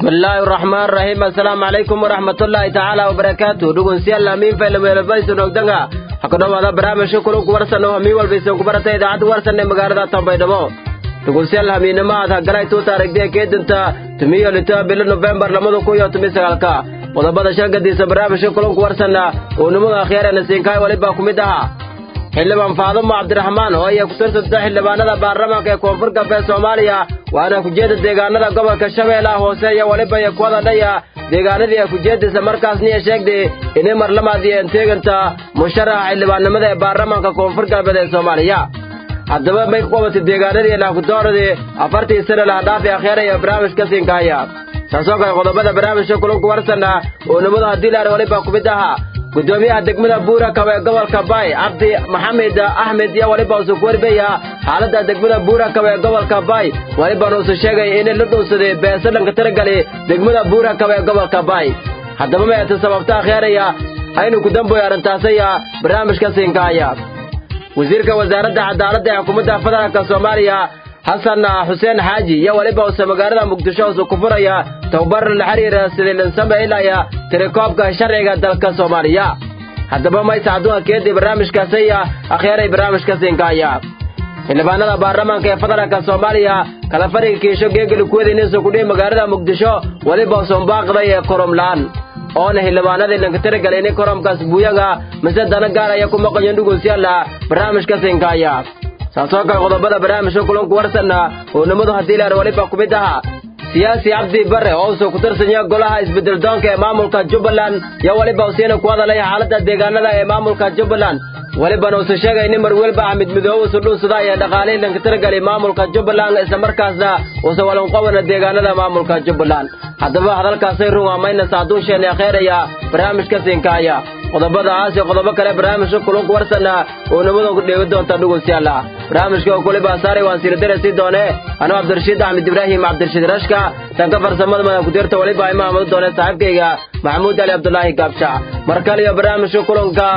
bismillaahi raxmaan raxiim assalaamu calaykum waraxmatullaahi tacaala wabarakaatu dhegeystayaal amiin faylameelbaysan ogdanga ha ku dhowaada barnaamijka kulunku warsan oo hamiin walbaysan ku barata idaacadda warsan ee magaalada tambaydhabo dhegeystayaal hamiinimo aad hagalay tuuta aragdee keedinta tumiyo litoa bilo nofembar lamada kun iyo tumi sagaalka qodobada shangadiisa barnaamijka kulunku warsanna uu nimada akhyaarena siinkaay walibaa ku mid ahaa xildhibaan faadumo cabdiraxmaan oo ay ku tirsanta xildhibaanada baarlamaanka ee koonfur galbeed soomaaliya waana kujeeda deegaanada gobolka shabeellaha hoose iyo weliba iyo ku hadadhaya deegaanadii ay kujeedaysa markaasniya sheegday inay marlamaadii enteeganta musharaxa xildhibaannimada ee baarlamaanka koonfur galbeed ee soomaaliya haddaba may ku qabatay deegaanadii laakudooradii afartii sana lahadhaafi akhyaaraya barnaamijka siinkahaya taasoo kale qodobada barnaamijka kulunku warsanna oo nimadu haddii laar weliba ku mid ahaa gudoomiyaha degmada buurakab ee gobolka bay cabdi maxamed axmed iyo weliba usu kuwarbaya xaaladda degmada buurakab ee gobolka bay welibana usu sheegay inay la dhowsaday beesadhanka taragali degmada buurakab ee gobolka bay haddaba mayata sababta akhyaaraya aynu ku damboy arrintaasaya barnaamijka siinkaaya wasiirka wasaaradda cadaaladda ee xukuumadda federaalka soomaaliya xasan xuseen xaaji iyo weliba use magaalada muqdisho usu ku furaya tababar la xiriira sidii linsame ilaya tirakoobka sharciga dalka soomaaliya haddaba maysa adduunka keedii barnaamijkaasaya akhyaaray barnaamijka siinkaaya xildhibaanada baarlamaanka ee federaalka soomaaliya kala fariga kiisho geegeli kuwadiinisu kudhihi magaalada muqdisho weliba usunbaaqday ee koromlaan oona xildhibaanadii lankatiragalay ini koromkaas buuyaga mise dana gaaraya ku maqayo dhugusyaala barnaamijka siinkaaya saasoo kale qodobada barnaamijka kulanku warsanna oo nimadu haddii laar weliba ku mid ahaa siyaasi cabdi bare oo usoo ku tirsanya golaha isbeddeldoonka ee maamulka jubbaland iyo weliba usiina ku hadalaya xaaladda deegaanada ee maamulka jubbaland welibana usu sheegay nin marwelba axmed midoobe usu dhuusada ee dhaqaalihii lankatiragali maamulka jubbaland islamarkaasna usa walanqobana deegaanada maamulka jubbaland haddaba hadalkaasay ruwaamayna saaduunsheena kheeraya barnaamijka siinkaaya qodobadaas iyo qodobo kale barnaamijka kulunku warsanna oo nimadan ku dheegi doonta dhugusyaala barnaamijka oo kuliba saaray waan siiradarasi doone anuu cabdirashiid axmed ibraahim cabdirashiid rashka tanka farsamada madan kudirta weliba imaamadu doone saaxiibkayga maxamuud ali cabdulaahi gaabsha mar kale iyo barnaamijka kulanka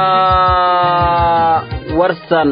warsan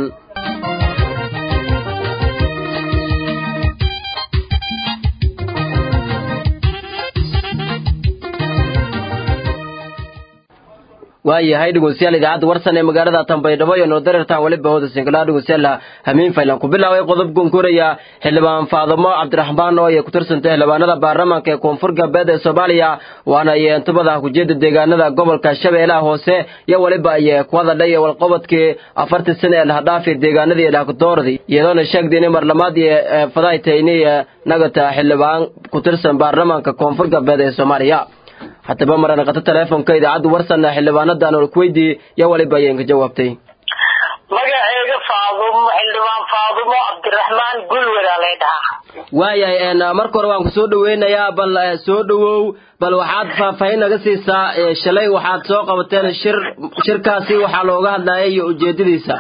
waayahay dhegeystayaal idaacadda warsan ee magaalada tambaydhabo iyo noodareertaan weliba hooda singalaha dhegeystayaal hamiin faylan ku bilaabay qodob gunkuraya xildhibaan faadumo cabdiraxmaan oo ay ku tirsantay xildhibaanada baarlamaanka ee koonfur galbeed ee soomaaliya waana ay intubada kujeeda deegaanada gobolka shabeellaha hoose iyo weliba ay ku hadadhay walqobodkii afartii sana ee lahadhaafi deegaanadii lahakudooradii iyadoona sheegday inay marlamaadii fadaytaynay nagata xildhibaan ku tirsan baarlamaanka koonfur galbeed ee soomaaliya haddaba maranaqato teleefonka idaacadda warsanna xildhibaanadan olkuweydii iyo waliba ayeen ka jawaabtay magaceyga faadumo xildhibaan faadumo cabdiraxmaan gulwada lay dhahaa waayahay marka hore waan ku soo dhaweynayaa bal soo dhawow bal waxaad faahfaahin naga siisaa shalay waxaad soo qabateen shir shirkaasi waxaa looga hadlayay iyo ujeedadiisa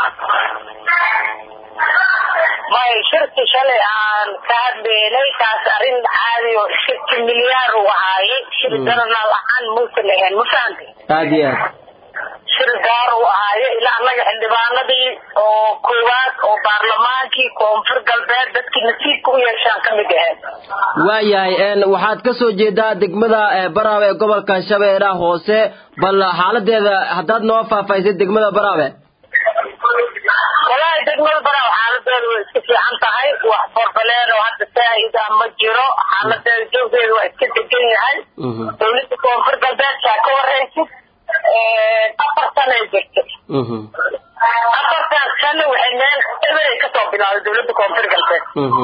may shirki shalay aan ka hadleynay taas arrin caadi oo shirki milyaar uu ahaaye shir garanal ahaan muusan lahayn ma fahamtay aad iyo aad shir gaar uu ahaaye ilaa annaga xildhibaanadii oo koowaad oo baarlamaankii koonfur galbeed dadkii nasiibka u yeeshaan ka mid ahayd waayahay waxaad ka soo jeedaa degmada baraawe ee gobolka shabeellaha hoose bal xaaladeeda haddaad noo faahfaahisay degmada baraawe walaahi degmada baraawe xaaladeedu way iska fiican tahay wax forfaleen oo hadda saahida ma jiro xaaladeeda joogdeedu waa iska degan yahay dawladda koonfur galbeedkaa ka horeysid afar sanay jirtay afartaas sano waxay meel eberay kasoo bilaaday dawladda koonfur galbeed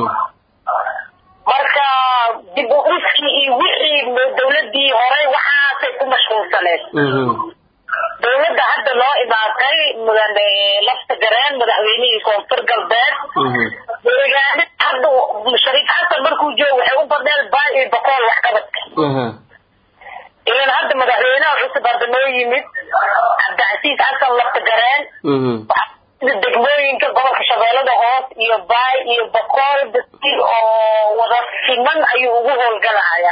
marka dib u dhiskii iyo wixii dawladii horey waxaasay ku mashquulsaneed dawladda hadda loo imaatay mudane lafta gareen madaxweynihii koonfur galbeed deegaana hadda shariif xasan markuu joogo waxay u badneen baay iyo boqool waxqabadka ilan hadda madaxweynaha cusub hadda noo yimid cabdicasiis xasan lafta gareen degmooyinka gobolka shabeellada hoos iyo baay iyo boqool dadki oo wada siman ayuu ugu howlgalaya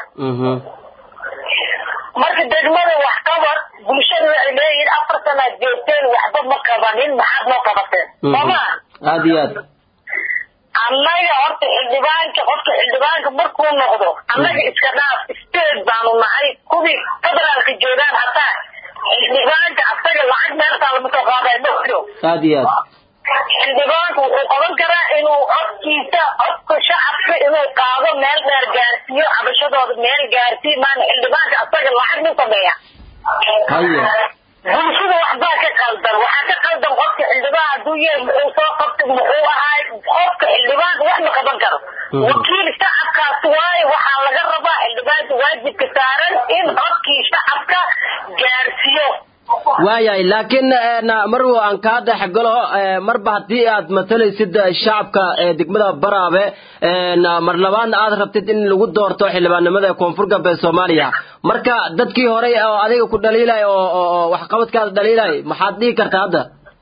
marka degmada waxqabad bulshada waxay leeyihin afar sanaad joogteen waxba ma qabanin maxaad noo qabateen sooma aad iyo aad annaga horta xildhibaanka qofka xildhibaanka markuu noqdo annaga iska dhaaf state baanu nahay kuwii federaalka joogaan hataa xildhibaanka asaga lacag meeltaa lama soo qaaday ma jiro aad iyo aad xildhibaanku wuxuu qaban karaa inuu codkiisa codka shacabka inuu qaado meel dheer gaarsiiyo cabashadooda meel gaarsiiyo maana xildhibaanka asaga lacag mu sameeya haye bulshada waxbaa ka qaldan waxaa ka qaldan qofka xildhibaan hadduu yahay muxuu soo qabtay muxuu ahaay qofka xildhibaanka wax ma qaban karo wakiil shacabkaas waaye waxaa laga rabaa xildhibaanka waajibka saaran in codkii shacabka gaarsiiyo waayahay laakiin marwo aan kaa dhexgalo marba haddii aad matalaysid shacabka degmada baraabe mar labaadna aad rabtid in lagu doorto xildhibaannimada ee koonfur galbeed soomaaliya marka dadkii horey oo adiga ku dhaliilay oo waxqabadkaada dhaliilay maxaad dhihi kartaa hadda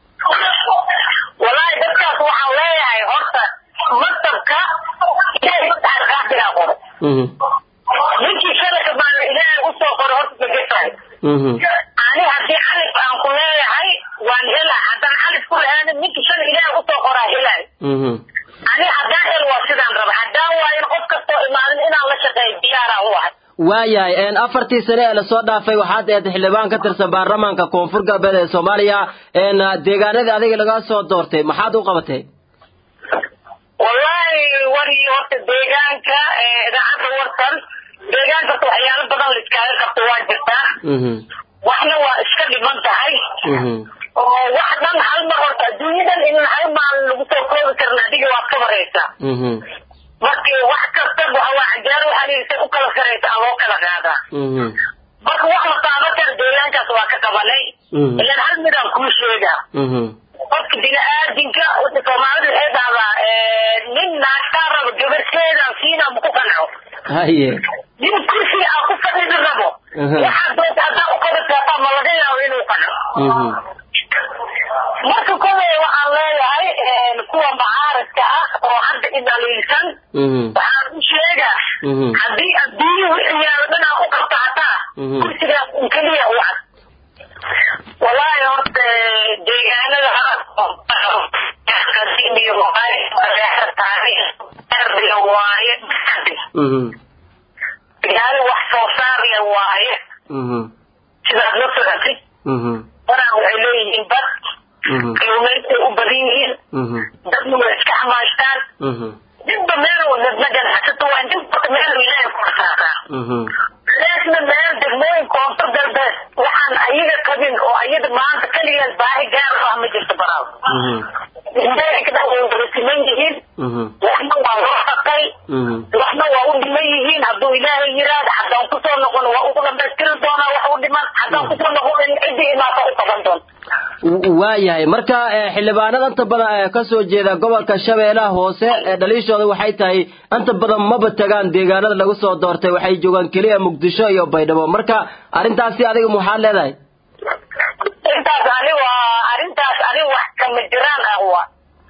walaahi dadkaas waxaan leeyahay horta maktabka ilaahay qaadigaa qoro ninkii shalaka baana ilaahay usoo qoro horta magesahay ani haddii calif aan ku leeyahay waan helaa haddaan calif ku lahaanin ninkii shala ilaahay usoo qoraa helaay ani haddaan hel waa sidaan raba haddaan waayin qof kastoo imaanin inaan la shaqeeyo diyaaraan u ahay waayahay afartii sane ee lasoo dhaafay waxaad ahayd xildhibaan ka tirsan baarlamaanka koonfur galbeed ee soomaaliya deegaanadii adiga laga soo doortay maxaad u qabatay wallaahi wari horta deegaanka idaacadda warsan deegaanka horta waxyaalo badan la iskaaga qabto waa jirtaa waxna waa iska dhiman tahay oo wax dhan hal mar horta adduunyadan in hal maalin lagu soo koobi karna adiga waad ka baraysaa marka wax kasta waa cajaar waxaa u kala saraysa aan loo kala qaadaa marka wax la taaban kara deegaankaas waa ka qabanay ilan hal midaan kuu sheegaa qofka bini-aadinka soomaalida waxay dhahdaa nin naagtaa rabo gabarteedaan siina ma ku qanco haye nin kursiga aa ku fadhidi rabo waxaa doonta haddaa u qabataa ma laga yaabo inuu qanco marka koley waxaan leeyahay kuwa macaaradka ah oo hadda idaliilsan waxaan u sheegaa haddii adduunye wixii yaalo dhan aan u qabto hataa kursigaas un keliya u cad wallaahi horta deegaanada waaye gaari wax soo saar le waaye sidaad la socotay waraan waxay leeyihiin bad kalluumaysay u badan yihiin dadna way iska xamaashtaan ninba meel nadna ganacsato waa ninbata meel ilaahay ku rasaasaa leesna meel degmooyin koonfur galbeed waxaan ayaga qabin oo ayada maanta keligeed baahi gaar ah ma jirto baraaw indheekda way wada siman yihiin waxna waa loo shaqay waxna waa u dhiman yihiin hadduu ilaahay yiraahdo haddaan kusoo noqon waa ugu dhamaystiri doonaa wax u dhiman haddaan kusoo noqon ciddii imaata u qaban doonta waayahay marka xildhibaanada inta badan ee ka soo jeeda gobolka shabeellaha hoose ee dhaliishooda waxay tahay inta badan maba tagaan deegaanada lagu soo doortay waxay joogaan keliya muqdisho iyo baydhabo marka arrintaasi adiga maxaad leedahay intaas ani waa arrintaas ani wax kama jiraan ah waa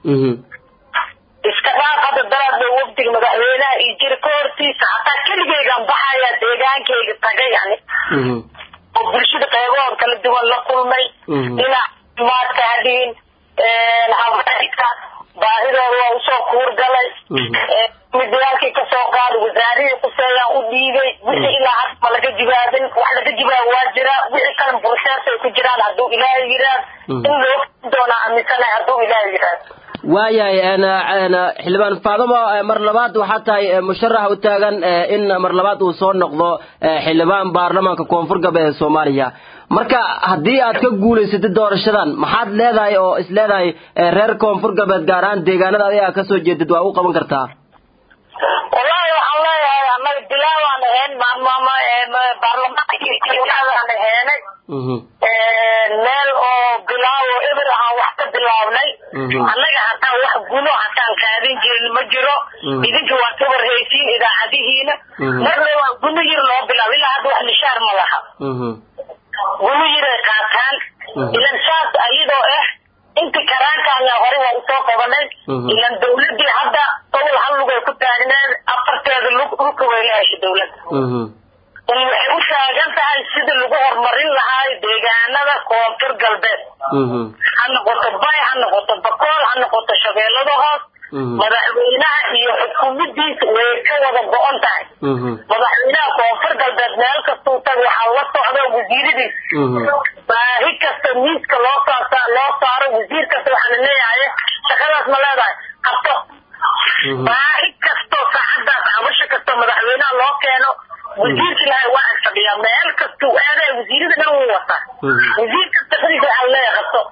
iska dhaaf hadda daraadba wafdiga madaxweynaha iyo jira ka hortiisa hataa keligeygaan baxayaa deegaankayga tagay ani oo bulshada qeybahood kala duwan la kulmay dhinac caafimaadka hadhiin haweenka baahidooda waa usoo kuurgalay midayaalkii kasoo qaaday wasaarihii kuseeyaan u dhiibay wixii ilaa hadda ma laga jibaabin wax laga jibaabo waa jira wixii kale burseers ay ku jiraan hadduu ilaahay yiraahd in loo doonaa aaminsanahay hadduu ilaahay yiraahd waayahay xildhibaan faadamo mar labaad waxaa tahay musharax u taagan in mar labaad uu soo noqdo xildhibaan baarlamaanka koonfur galbeed ee soomaaliya marka haddii aad ka guulaysatid doorashadan maxaad leedahay oo is leedahay reer koonfur galbeed gaar ahaan deegaanada adiga aad kasoo jeedid waa u qaban kartaa wallaahi waxaan leeyahay annaga bilaawaan ahayn maamama baarlamaankaan aheenay meel oo bilaawo eber ahaan wax ka bilaabnay annaga hataa wax guno hataan qaadin jirin ma jiro idinka waa ka warhaysiin idaacadihiina marna waa guno yar loo bilaabo ilaa hadda wax nishaar ma laha guno yaray qaataan ilan saas ayadoo ah inti karaankaanya hore waa usoo qabanay ilan dawladii hadda gobol hal lugay ku taagneed afarteeda lug dhulka way la heshay dawladda waxay u taagan tahay sidii lagu horumarin lahaa deegaanada koonfur galbeed ha noqoto bay ha noqoto bakool ha noqoto shabeellada hoos madaxweynaha iyo xukuumadiisa way ka wada go-on tahay madaxweynaha koonfur galbeed meel kastuu tag waxaa la socda wasiiradiisa baahi kasta miiska loo saa loo saaro wasiir kasta waxaa la leeyahay shaqadaas ma leedahay qabto baahi kasto saacadaas cabasho kasto madaxweynaha loo keeno wasiirki lahay waa ag fadhiyaa meel kastuu aadaya wasiirada dhan wuu wataa wasiir kasta xilka waxaa leeyahay qabto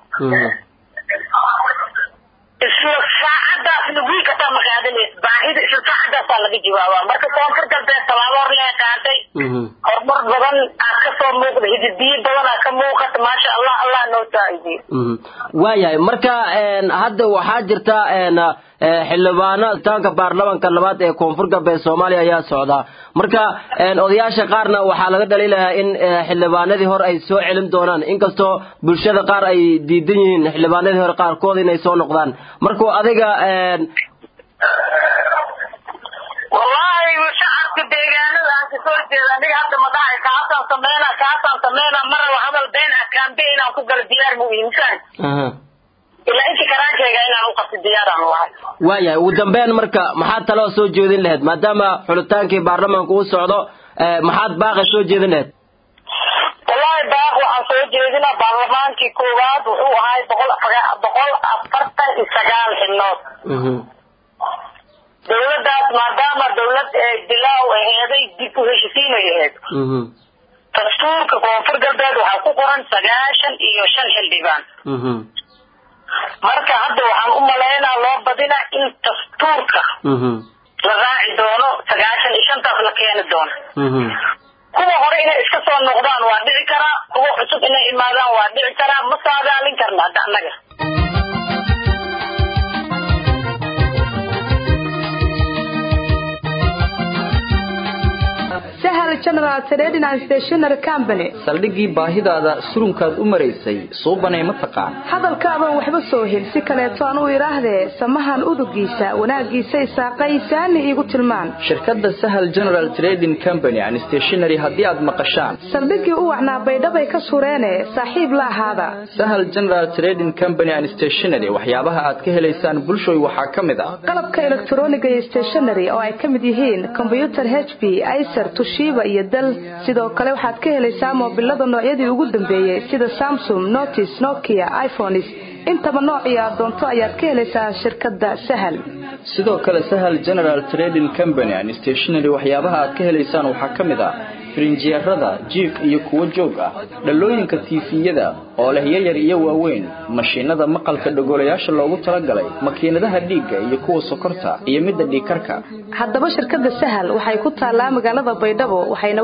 isla saacadaasna wiil kastaa ma qaadanays baahida isla saacadaasaa laga jawaabaa marka koonfur galbeed tallaabo hor lee qaaday horumar badan aad ka soo muuqda hididiyo badan aad ka muuqata maasha allah allah noo saa'idiyo waayahay marka hadda waxaa jirta xildhibaano taanka baarlamanka labaad ee koonfur galbeed soomaaliya ayaa socda marka odayaasha qaarna waxaa laga dhaliilayaa in xildhibaanadii hore ay soo celin doonaan inkastoo bulshada qaar ay diidan yihiin xildhibaanadii hore qaarkood inay soo noqdaan marka adiga wallahi shacabka deegaanada aan kasoo jeeda aniga hadda ma dhahay kaasaan sameyna kaasaan sameyna ma rabo hadal been ah kaambe inaan ku galo diyaar buu iimsan ilaa inta karaankeyga inaan u qabto diyaaraan lahay waayahay ugu dambeyn marka maxaad taloo soo jeedin lahayd maadaama xulitaankii baarlamaanka uu socdo maxaad baaqa soo jeedin lahayd wallahi baaq waxaan soo jeedinaa baarlamaankii koowaad wuxuu ahay boqol boqol afartan iyo sagaal xibnood dawladaas maadaama dawlad dilaaw aheeday dib u heshisiinay aheed dastuurka koonfur galbeed waxaa ku qoran sagaashan iyo shan xildhibaan marka hadda waxaan u malaynaa loo badina in dastuurka la raaci doono sagaashan iyo shantaas la keeni doono kuwa hore inay iska soo noqdaan waa dhici karaa kuwa cusub inay imaadaan waa dhici karaa ma saadaalin karna hadda annaga sahal general trading and stationery company saldhiggii baahidaada surunkaad u maraysay suubanay ma taqaan hadalkaaban waxba soo hel si kaleeto aan u idhaahdee samahan udugiisa wanaaggiisa isaaqaysaani iigu tilmaan shirkadda sahal general trading company and stationery haddii aad maqashaan saldhiggii u wacnaa baydhabay ka sureene saaxiib la ahaada sahal general trading company and stationery waxyaabaha aad ka helaysaan bulshoy waxaa ka mid ah qalabka elektroniga iyo stationery oo ay ka mid yihiin kombyutar h b icer tushiba iyo dal sidoo kale waxaad ka helaysaa moobilada noocyadii ugu dambeeyey sida samsung notis nokia iphones intaba noocii aad doonto ayaad ka helaysaa shirkadda sahal sidoo kale sahal general trading company and stationery waxyaabaha aad ka helaysaan waxaa ka mid ah firinjeerada jiif iyo kuwo joog ah dhalooyinka tiifiyada oo leh yayar iyo waaweyn mashiinada maqalka dhogolayaasha loogu talagalay makiinadaha dhiigga iyo kuwa sokorta iyo midda dhiigkarka haddaba shirkadda sahal waxay ku taallaa magaalada baydhabo waxayna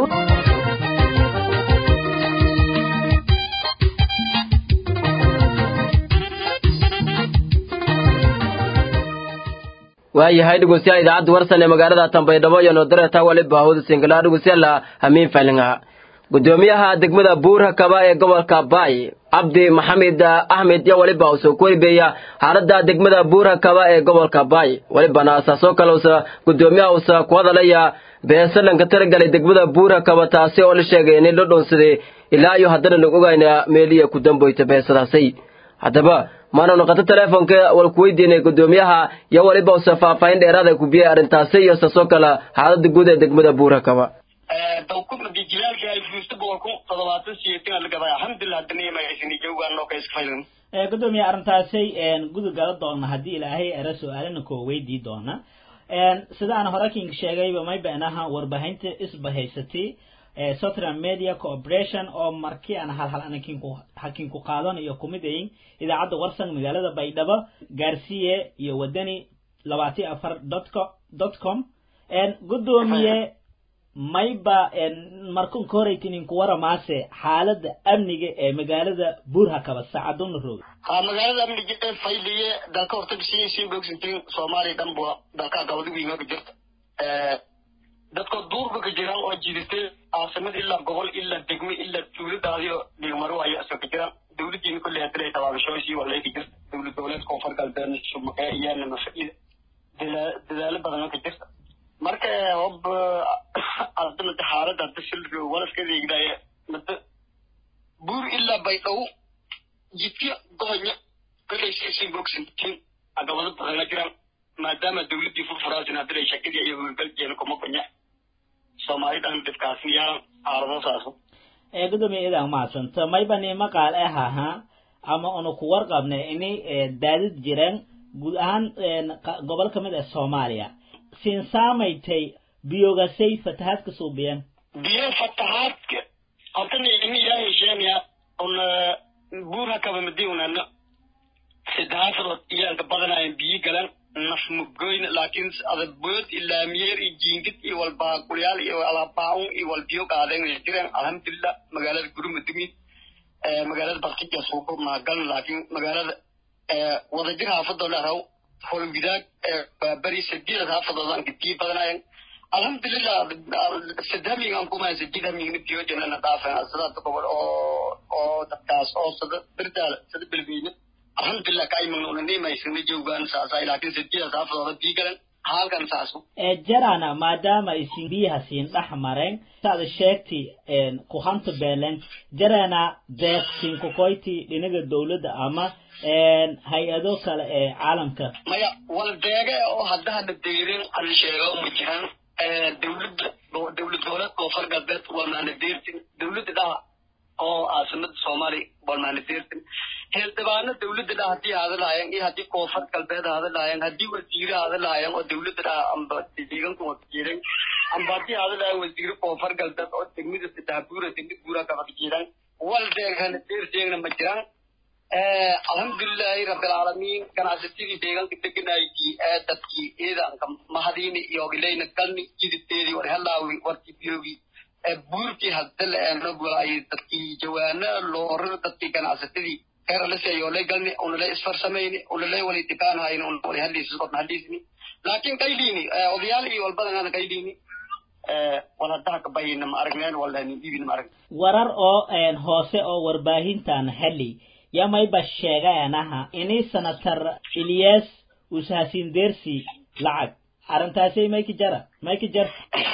waayahay dhegeystayaal idaacadda warsan ee magaalada tanbaydhabo iyo noodareeta waliba hawda singala dhegeystayaal hamiin faalinga gudoomiyaha degmada buurha kaba ee gobolka baay cabdi maxamed axmed iyo waliba uu soo koribeeya xaalada degmada buurha kaba ee gobolka baay walibana asaasoo kale usa gudoomiyaha usa ku hadalaya beesalanka taragalay degmada buurha kaba taasi oo la sheegay inay la dhoonsaday ilaa iyo haddana nagu ogayna meeliya ku damboyta beesadaasi haddaba maana noqoto teleefonka wal ku weydiinay gudoomiyaha iyo waliba usa faahfaahin dheeraada ku biyay arrintaasi iyo saasoo kale xaalada guud ee degmada buurha kaba dawkudhadi jilaalka ay fuusta boqolku toddobaatan siyeetan lagabay alxamdulilah daniyamayasini jawgaanoo ka iska faylan gudoomiye arrintaasay gudub gala doona haddii ilaahay era su-aalana koo weydii doona sidaan hore king sheegayba may beenaha warbaahinta isbahaysatay southern media cooperation oo markii aan halhal anakinku hakinku qaadanayo kumid ayin idaacadda warsan magaalada baydhabo gaarsiye iyo wadani labaati afar dotco dot com gudoomiye mayba markunka horeytininku waramaase xaalada amniga ee magaalada buurhakaba saacaduna roog ha magaalada amniga fayliye dalka horta si si bogsintin soomaaliya dhan ba dalka gabadhigiinga ka jirta dadka duurba ka jiraan oo jiidatay caasimad ilaa gobol ilaa degme ilaa dawladaadiyo dhigmaro ayaa isoo ka jiraan dawladiina kolley hadilay tabaabashooysii walay ka jirta dawlad goboleed koonfur galbeed shumakee iyaana mafaiida dadaalo badan ka jirta marka hob ardamada xaalada hadda silro walaskadeegdaaye mada buur ilaa baydhow jidka gobonya kolley si bogsantiin agabado badana jiraan maadaama dawladdii furfuraasin hadilay shakadii iyo howlgalkeena kuma kunya soomaali dhan dhibkaasi yaa aalado saaso ee gudoomiye idan mahadsanta maybani maqaal eh ahaa ama una ku warqabnay inay daadid jireen guud ahaan gobol ka mid ah soomaaliya siin saamaytay biyogasay fatahaadka suubiyeen biyo fatahaadka hortana ini ilaahay sheegaya una buura kaba madiwnana saddexaasadood iyaanka badanayan biyo galan naf mugoyn laakiin adabood ilaamiyeer iyo jiingid iyo walbaaqulyaal iyo alabaun iyo walbiyo qaadeen jireen alxamdulilah magaalada gurumudugin magaalada baktija suuko mahagalan laakiin magaalada wadajir haafadoo laraw holwidaag bari sadiidad haafadoodan biyo badanayan alxamdulilah sadhaming aan kuma sadid hamingna biyo janana dhaafeen sidaas gobol oo oo dadkaas oo sada birdaala sada belweyne alxamdulilah kaimagna una nimaysana joogaan saasa laakiin sadiidaas haafadooda biyo galan halkan saasu jarana maadaama isin biyaha siin dhex mareen saad sheegti ku hanta beelen jarana deeq siin kukoyti dhinaga dawladda ama hay-ado kale ee caalamka maya wal deege oo haddahana deyrin an sheego ma jiran dawladda dawlad goboleed koonfur galbeed walmaana deertin dawladda dhaha oo caasimada soomaaliya walmaana deertin xildhibaano dawladda dhaha haddii haada lahaayeen iyo haddii koonfur galbeed haada lahaayeen haddii wasiire haada lahaayeen oo dawladda dhaha amba deeganku wadajiiran amba haddii haada lahaayeen wasiire koonfur galbeed oo degmada sadaabuura degmada buura kabad jiiran wal deegana deerteegna ma jiraan alxamdulilahi rabilcaalamiin ganacsatadii deegaanka deganaydii ee dadkii ciidanka mahadiini iyogilayna galni jidibteedii war helaawi warkii biyoogi buurkii hadale eenogolay dadkii jawaana loorar dadkii ganacsatadii keralaseeyolay galni unalay isfarsamayni unalay wali dikaanhayni unawali haliisiskodna haliisni laakiin qayliini odayaal iyo walbadanada qayliini wal haddaha kabayina ma aragneen walani dhiibina ma aragn warar oo hoose oo warbaahintan heli yamayba sheegayanaha inay sanatar ilyas ushasin dersi lacag arrintaasay mayki jara mayki jar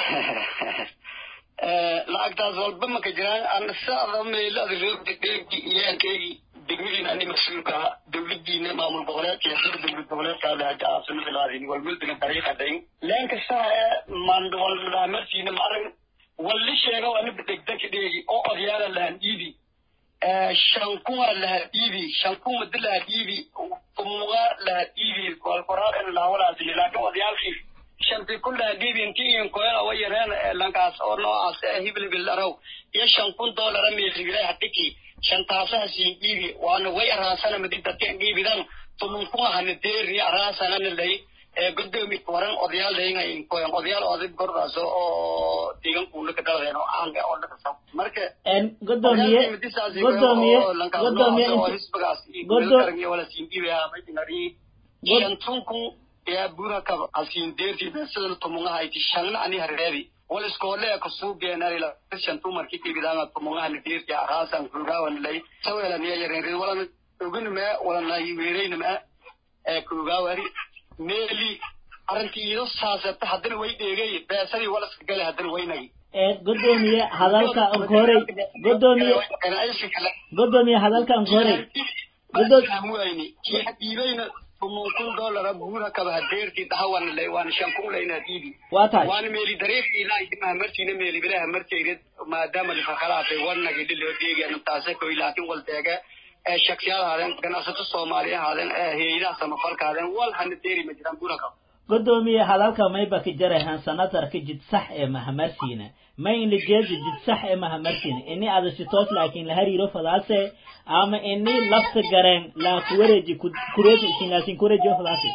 lacagtaas walba maka jiraan ana saada meelada roogta dheerkii iyaankeygii degmadiina ani mas-uulka ahaa dawladiina maamul goboleedka iyo sida dawlad goboleedkaada haja caasimada laadin walwelbina dariiqadayn leen kastaha ee mandwalmarsiina ma arag walli sheego aniba degdeka dheegi oo odyaala lahan iidi shankuma laha dhiibi shankuma di laha dhiibi tumuga laha dhiibi kolkoraar in laawalaasini laakiin odayaalkii shanti ku laha dhiibi inti in koyala wa yareen lankaas oo noocaas ee hibilbil araw iyo shan kun doolara meeligilay hadhiki shantaasaha siin dhiibi waana way araasana madi dadkan dhiibidan tumunkuma hana deeri araasanana lay gudoomi waran odayaal leeyahay koyan odayaal oday gordaas oo deegan kuula ka dhaladeen oo aan oo dhaqasa marka en godoomiye godoomiye godoomiye hisbagaas godoomiye wala siin dhiibaya maydinari shantunku yaa buura kaba asiin deerti sida tumungaha iti shangna ani hareebi wal iskoole ka suubeenari la shantu markii kibidanga tumungaha ni deerti araasan kugawan lay sawela ni yareen wala ogun ma wala na yiweereen ma ee kugawari meeli arrintii iido saasata haddana way dheegay beesadii walaska gale haddana waynagi godoomiye hadalka ankorey godoomiye godoomiye hadalka ankorey godoomiye kii dhiibayna tumun kun doolara buura kaba hadeertii dhahawan lay waan shan kun layna dhiibi waa tahay waan meeli dariiqi ilaa imaa martiina meeli bilaha martayna maadaama lifakalaatay wanagi dhiloo dheegeen taase koy laakiin wal deega shaksiyaal ahaadeen ganacsato soomaali ahaadeen hayadaha samafalka ahaadeen wal hana deeri ma jiraan buura kaba godoomiye hadalka mayba ka jarahan sanatarka jid sax ee mahamarsiina may in la jeedi jid sax ee mahamarsiina ini adasitoos laakiin la hariiro fadaase ama ini lafta gareen la kuwareeji kureeji isinlaasin kuwareejiyo fadaase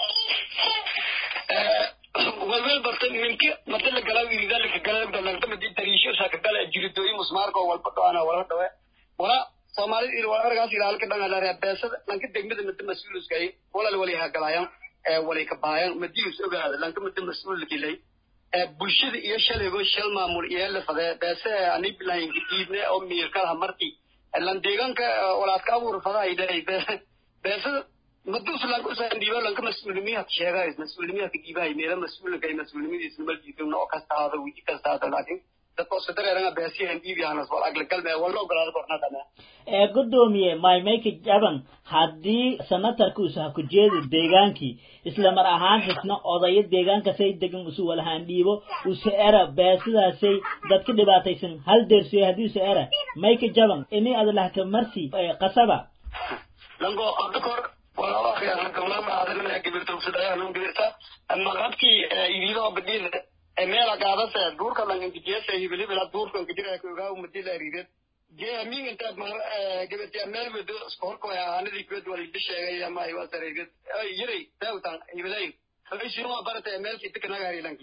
walwel barta ninki mada la gala wirida laka gala dalagdamadi dariisho saka gala jiridooyi musmaarka walba dhawaana wala dhawe wala soomaalida il wala argaas ilaalka dhangalarea beesada lanka degmada mada mas-uuluskay walal wali hagalayan walay ka baayan madius ogaada lanka mada mas-uulkilay bulshada iyo shalaygo shal maamul iyo la fadee beese ani bilahinka diidne oo miirkalaha markii lan deegaanka walaadka abuur fadaa ilay beesada madus lanka usan dhiiba lanka mas-uulimiyaha sheegays mas-uulimiyaha ka dhiibahay meela mas-uulka ay mas-uulimidiisa maljiifin oo kasta haada wiji kasta haada laakiin dadka osadareeranga beesiyahan dhiibiyahanas wal aglagalme wala ogolaado kornadana ee gudoomiye maymayka jaban haddii senatarka usa ha ku jeedo deegaankii isla mar ahaantisna odayo deegaankasay degan usu walahaan dhiibo usa era beesidaasay dadka dhibaataysan hal deersiyo haddii usa era mayka jaban ini adalahka marsi qasaba lango hadda kor walaalo akhiyaankamama adana gibirtawsadayaan gibirta maqadkii idiidoo badiyada meela qaadase duurka langankijiyasa hibilibila duurkan kajira kogaa umadila riidad geamin inta mar gabadya meel wado isku horkoya aanadii kubad walida sheegay ama ay wasareegad yiray daawtan hibilay haysiin waa barata meelkii dikanaga lanki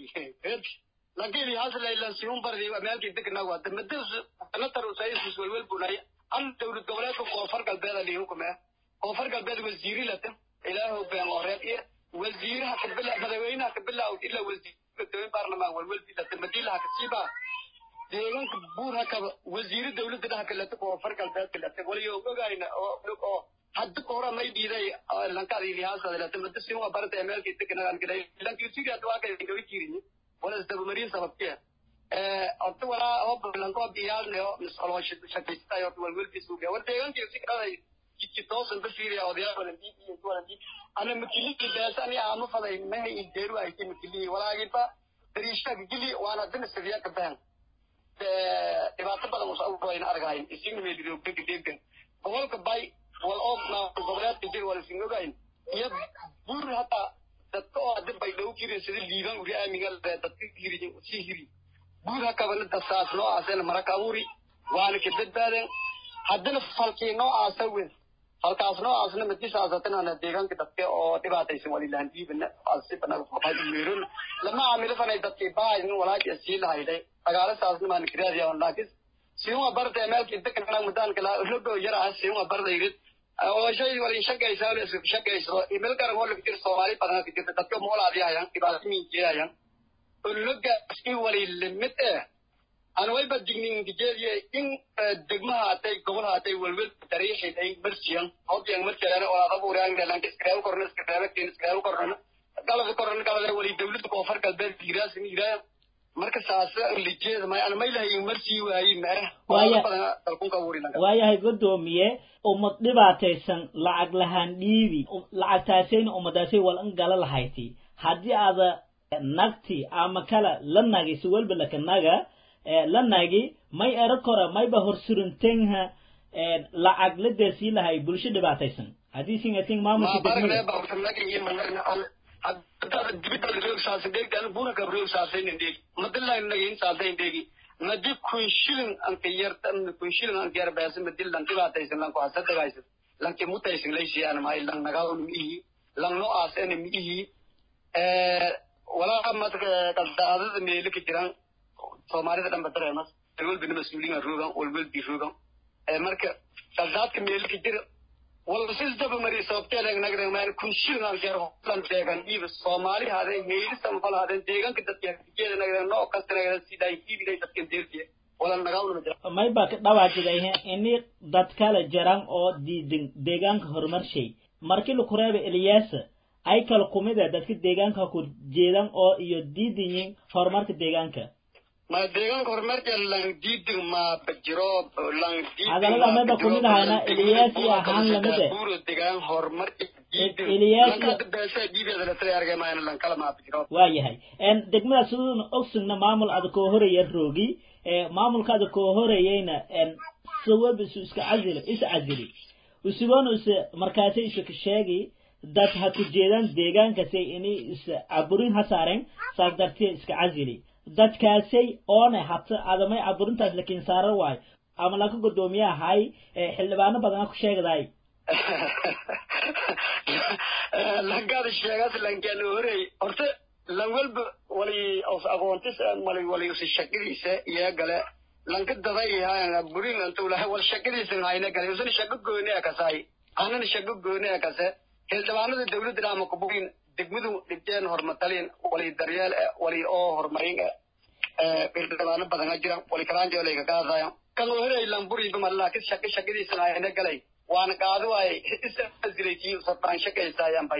lankii haslaylan siun bardi meelkii dikanaga wada madas natar usaysis welwel bunay an dowlad goboleedka koonfur galbeeda lihi hukume koonfur galbeed wasiiri lata ilaahu been oreed iyo wasiiraha kabila madaxweynaha kabila ila wasiir baarlamaan welwelbi lata madilaha kasiiba deegaanka buur hakaba wasiiri dawladda dhaha kaleta koonfur galbeed kaleta waliyo ogayna oo hadda kahora may dhiiday lankadi lihaasada mada sin waa barata meelkii dekanagan giday lankii sigaad waa kay gabi jirin wala isdabamarin sababkee horta walaa oo lanko biyaalne oo misoloo shaqaystay horta walwelbi suuga war deegaankii si kaladay jidki toosan ba fiiriya odayaal walan diib iyo walan diib ana makilii beesa ani aama faday maha ideeru ayti makilii walaagiba dariishaka gili waana dina sidiya ka bahan dhibaato badan usawayna argahayn isin meelidoogdegan gobolka bay wal oo goboleedka jir wal isin ogayn iyo buur hataa dadka oo hadda bay dhow jirin sida liiban uri aamiga dadka hiri sii hiri buur hakabana dasaas noocaasena maraka abuuri waana ka badbaaden haddana falkii noocaasa weyn halkaas noocaasna madisaasatana deegaanka dadka oo dhibaataysan walilaan dhiibana asibanameeron lama caamilo fanay dadkii baahin walaaji sii lahayday dagaalasaasna maan kiraadiya laakiin siuma barta meelkii dekana mudaanka la logo yaraa siuma barda yirid oo shay walin shaqaysaa la isku shaqayso email garan wala fikir Soomaali badan ka jirta dadka moolaadi ayaan dhibaato min jeeyaan loga si wali limit eh aan way badignin dijeediye in degmaha atay gobolaha atay walwal tariixi ay marsiyan hobyan marsiyan oo aad abuuraan galan iskreew korna iskreew tiin iskreew korna galada korna galada wali dawladda koonfur galbeed diiraas miiraa marka saasa lijeeda ma ana maylahay marsi waayi ma waayahay gudoomiye ummad dhibaataysan lacag lahaan dhiibi lacagtaasayna ummadaasay wal in gala lahayti haddii aada nagti ama kala la nagi si walba laka naga la nagi may ero kora mayba horsurintengha lacag la deersii lahay bulsho dhibaataysan haddii singating maamulka degmada dibida roog saasa deegtan buna ka roog saasa ndeeg madilla nagin saasa ndeeg madi kun shilin anka yarta kun shilin anka yar baasa madil lan dhibaataysan lan ko asada gaysan lan ke mutaysan laysi ana may lan nagaw mihi lan no asene mihi eh wala madka qaldaadada meele ka jiran soomaalida dhan badareemas walwal bin mas-uuliin roogan walwal bi roogan marka qaldaadka meele ka jira walsisdaba mari sababteedan nagdagmaan kun shilnaan jeer holan deegan dhiiba soomaali hadeen meelisan fal hadeen deegaanka dadka jeeda nagdan noo kasta nagdan sidaa hiibiday dadkan deertiye walan nagaawna jira may baa ka dhawaajiday ini dad kala jaran oo diidan deegaanka horumarshay markii la kureeba eliyaasa ay kala kumid ah dadka deegaanka ku jeedan oo iyo diidan yihiin horumarka deegaanka ma deegaanka horumarka lan diidin ma bajiro lan diidin hadalada maba kumid ahayna eliyaasi ahaan lamid eh buuro deegaan horumarka diidin Eliyaasi- lanka beesa diibeeda la tala argay maayna lan kala ma bajiro waayahay n degmada siduuna ogsugna maamul ada koo horaya roogi ee maamulka ada koo horayayna n sawab isu iska casili is casili usugoona is markaasi isu ka sheegi dad ha ku jeedaan deegaankasay inay is caburin ha saareen saas dartee iska casili dadkaasay oone hata adamay caburintaas lakiin saaran waayo ama laka gudoomiye ahay ee xildhibaano badana ku sheegday lankaada sheegaas lankaan horey horta lan walba wali os aqoontis wali wali usi shaqadiisa iyo gale lanka daday haa burin antu lahay wal shaqadiisa hayna gale usan shaqo gooni ah kasay anan shaqo gooni ah kase xildhibaanada dawladda ama kuburin degmadu dhibteen hormatalin wali daryeel eh, wali oo horumarin eh, eh, xildhibaano badan a jira wali kalaanjo layga qaadaya kan horey lan buriba mar laakiin shaqo shaqadiisa hayna galay waana qaado waay isiraytii sodaan shaqaysayaan bay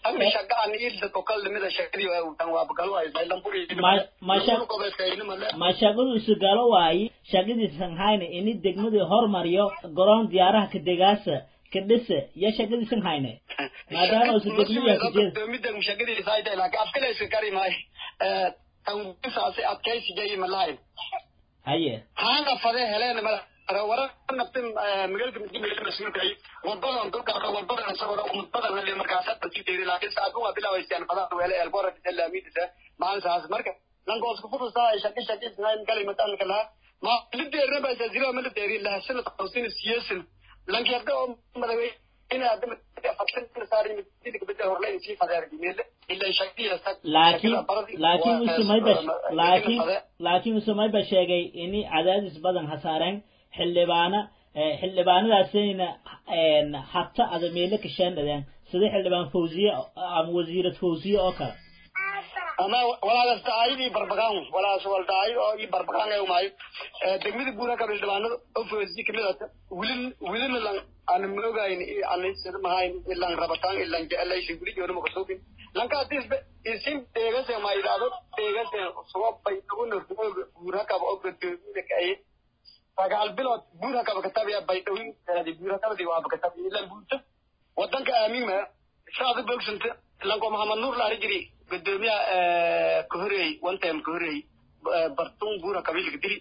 ama shaqa aan ilda kokal limida shaqadii waa tan waa bagalo ay bay lamburi Ma- ma shaq- gobeeskayna male ma shaqadu isu galo waayi shaqadiisan hayne ini degmadii hormariyo garoon diyaaraha ka degaasa ka dhisa iyo shaqadiisan hayne maadaama usu degmadiya ka jeeda midda shaqadii saayda laakiin afkale iska kari maay ee tan saasi adkaysiga malahay haye haanga fade heleen mala wara naftin magaalka midkiin mas'uulka ay wadadan dulka wadadan sabara ummadan le markaas hadda si deeri laakiin saadu waa bilaawaysan fadada weele elbora ila miidisa maalin saas marka langoos ku furusa ay shaqi shaqi isnaan kalimatan kala ma lideerna ba jazira ma lideeri la sana tawsin siyasan lanki hadda oo madawe ina hadda faksan saari midkiin bedel horleen si fadar gimeel illa shaqi yasta laakiin laakiin usumayba laakiin laakiin usumayba sheegay ini cadaadis badan hasaareen xildhibaana eh, xildhibaanadaasina een, hata ada meelo ka shaandhadeen sida xildhibaan fawziye ama wasiirad fawziye oo kale ama walaalaas daayidii barbagaan walaalaas wal daayid oo ii barbagaan ay umaayo degmada guura ka bildhibaanada oo foosii kamid ah wilin wilin lan aan moogayn aan sida mahayn ilan rabataan ilan jeclaysi guri joona ma kasoo lanka disbe isin deegase ma ilaado deegase soo bay ugu guura ka oo gadooda ka ay sagaal bilood guura ka katabiya bay dhawin guura ka di waa katabiya ilan buuta wadanka aamin ma shaada bogsanta lanko maxamed nuur la jiri gudoomiyaha kahorey one time kahorey bartun buura qabiilka dili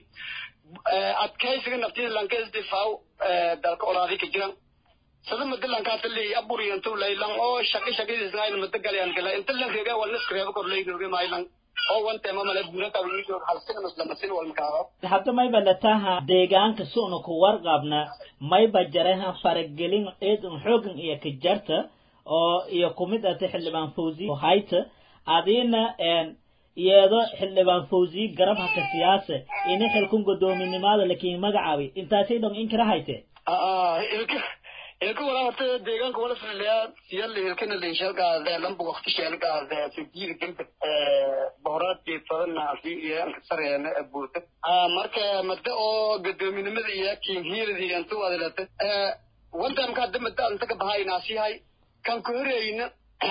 adkaysiga naftida lanka isdifaaw dalka olaadi ka jiran sada mada lankaa tali aburiyantu laylan oo shaqi shaqadiisnayn mada galayan kala inta lan reega wal nis reeba kor layroge maylan oo one time male buura qabiilka halsina maslamasin wal makaado hadda mayba lataha deegaanka suuna ku warqabna mayba jareha faragelin eedan xoogan iyo ka jarta oo iyo kumid ata xildhibaan fawzi hayta adina een iyado xildhibaan fawzi garab haka siyaasa ina xilkun godoominimada lakiin magacaabi intaasay dhon in kara hayte ilka ilka wala horta deegaanka wala filayaa siyal ilkana leeshalkaade lamba waqti sheelkaade fijiir gilka bohoraadkii fadana fi iyo sareena buurta marka mada oo godoominimada iyo kiinhiyada intu wadalata wantamka hadda mada anta ka bahaynaasihay kan ka horeyna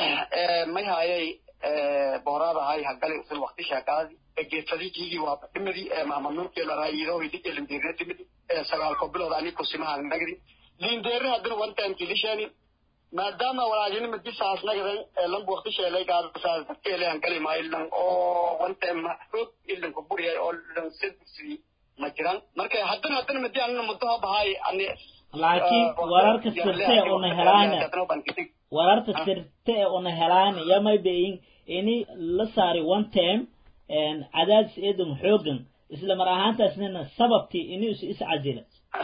may hayay bohoraada hay hagali usul waqti sheekaadi geedfadikiigii waa dhimadii maamanuurkii la raayido hidii lindeerna timidi sagaalko bilood ani kusimaha nagdi lindeerna haddana one time kilishani maadaama walaajina madisaas nagdan lambu waqti sheelay gaadasaas darkeelehan gali maayilan oo one time xoog ilanka buriyay oo lan sedsi ma jiran marka haddana haddana madi anina mudaha bahay ani laakiin wararka sirte una helaana wararka sirte ee una helaana yamay bayin ini la saari one time cadaadis eedan xoogan isla mar ahaantaasnina sababtii ini is is casila